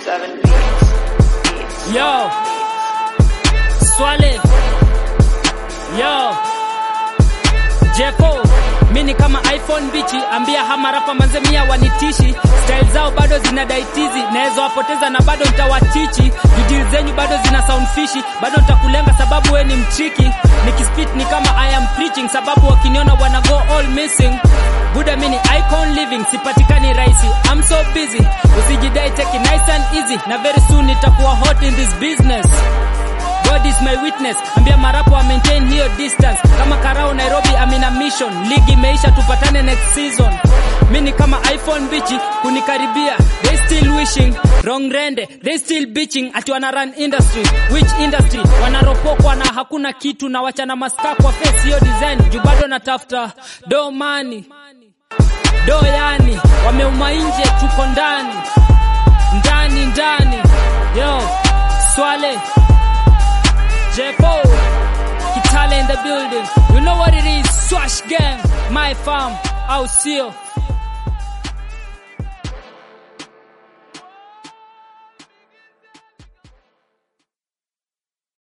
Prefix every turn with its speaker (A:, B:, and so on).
A: Seven beats. Beats.
B: Yo, Swale. Yo, Jeko. Mini kama iPhone bichi, ambia hama rapa manze mia wanitishi. Style zao bado zinadaitizi, naweza wapoteza na bado nitawatichi. Video zenyu bado zina sound fishy, bado nitakulenga sababu we ni mchiki. Nikispit ni kama I am preaching, sababu wakiniona wana go all missing. Buda mini icon living, sipatikani rahisi. I'm so busy, usijidai take it nice and easy, na very soon nitakuwa hot in this business. God is my witness, ambia marapo wa maintain hiyo distance. Kama karao Nairobi, amina mission. Ligi imeisha, tupatane next season. Mini kama iPhone bichi kunikaribia, they still wishing wrong rende, they still bitching ati wana run industry. Which industry? Wanaropokwa na hakuna kitu na wachana maska kwa face hiyo design. Juu bado natafuta do money do yani, wameuma nje, tuko ndani ndani ndani. Yo, Swale J4, Kitale in the building. You know what it is, Swash Gang, my farm, au sio?